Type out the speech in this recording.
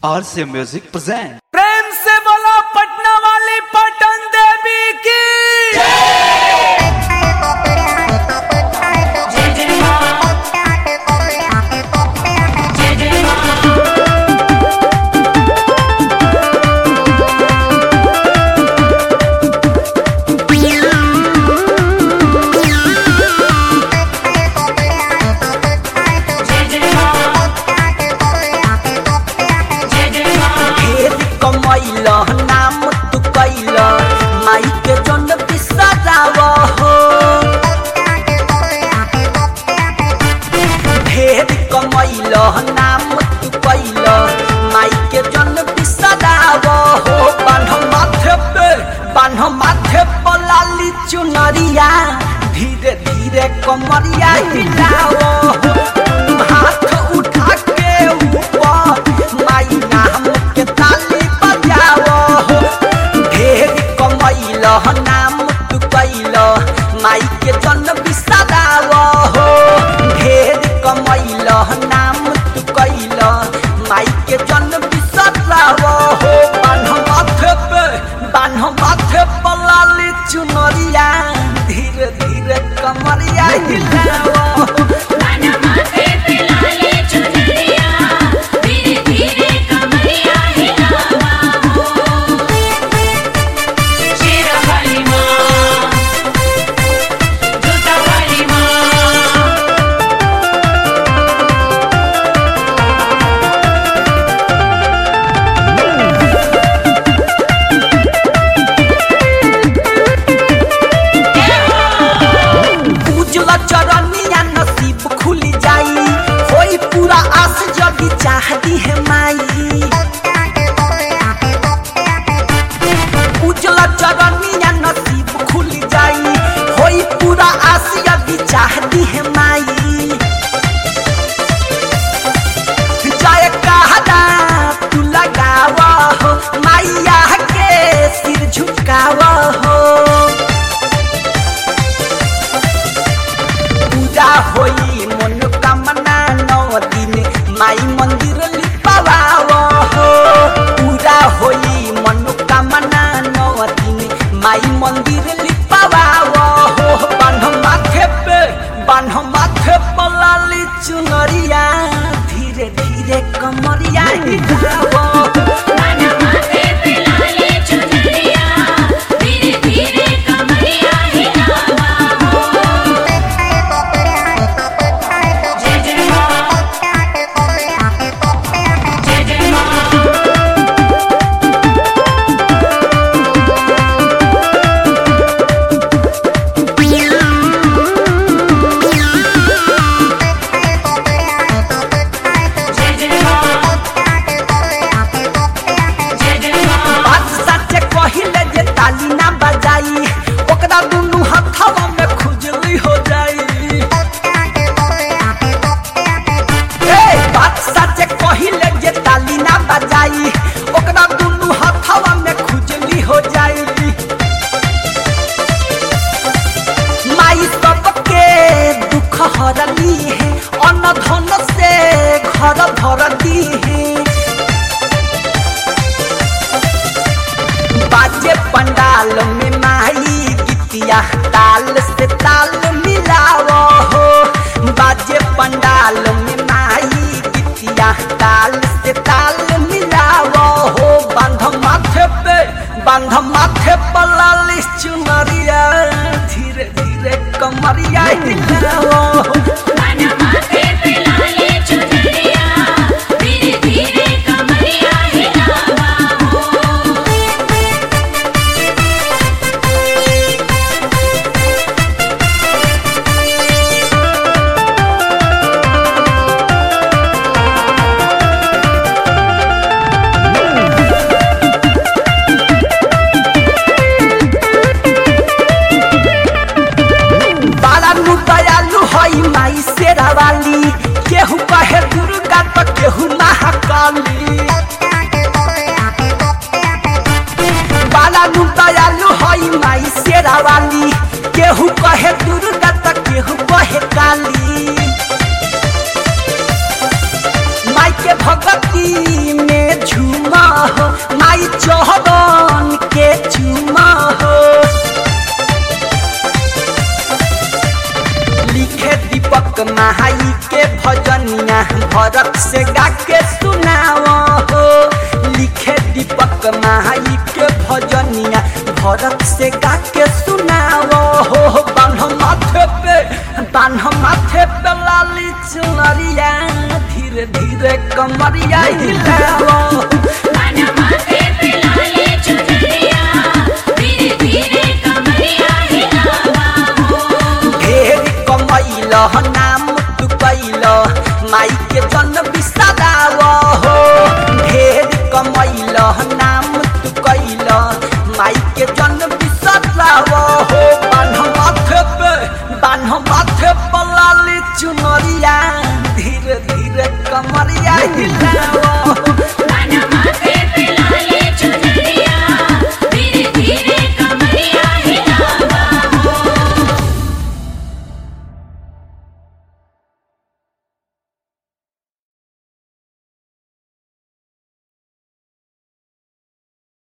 RCA Music present. प्रेम से बोलो पटना वाली पटन देवी की ढेर कमैल नाम तू कैल माई के जन बिसराव हो ढेर कमैल नाम तू कैल माई के जन बिसराव हो बान्ह माथे पे बान्ह माथे पे लाली चुनरिया धीरे धीरे कमरिया हिलाव हो हाथ उठा के ऊपर माई नाम के ताली बजाओ हो ढेर कमैल नाम तू कैल माई के जन बिसराव हो ढेर कमैल नाम तू कैल माई के जन बिसराव हो बान्ह माथे पे बान्ह माथे पे लाली चुनरिया धीरे धीरे कमरिया हिलाओ हो उजला चरनिया नसीब खुल जाई होई पूरा आस जगी चाहती है माई उजला चरनिया नसीब खुल जाई होई पूरा आस जगी चाहती है माई जय कहना तू लगावा हो माइया के सिर झुकावा हो पूजा होई मनोकामना नौ दिन माई मंदिर लिपावाव हो पूजा होई मनोकामना नौ दिन माई मंदिर लिपावाव हो बान्ह माथे पे बान्ह माथे पे लाली चुनरिया धीरे धीरे कमरिया हिलाव हो बात सच्चे कहिले जे ताली ना बजाई ओकरा दुनु हथवा में खुजली हो जाई ए बात सच्चे कहिले जे ताली ना बजाई ओकरा दुनु हथवा में खुजली हो जाई माई सबके दुख हरली है अन्न धन से घर भरती है बाजे पंडाल में माई गीतिया ताल से ताल मिलाओ हो बाजे पंडाल में माई गीतिया ताल से ताल मिलाओ हो बांध माथे पे बांध माथे पे लाली चुनरिया धीरे धीरे कमरिया हिलाओ हो बाला नु दयालु हई माई शेरा वाली केहू कहे दुर्गा तो केहू महाकाली बाला नु दयालु हई माई शेरा वाली केहू कहे दुर्गा तो केहू कहे काली माई के भगती में झू कमरिया हिलावा कानमा पे पिलाले चुनरिया धीरे धीरे कमरिया हिलावा हो ढेर कमैल नाम तू कैल माई के जन बिसराव हो ढेर कमैल नाम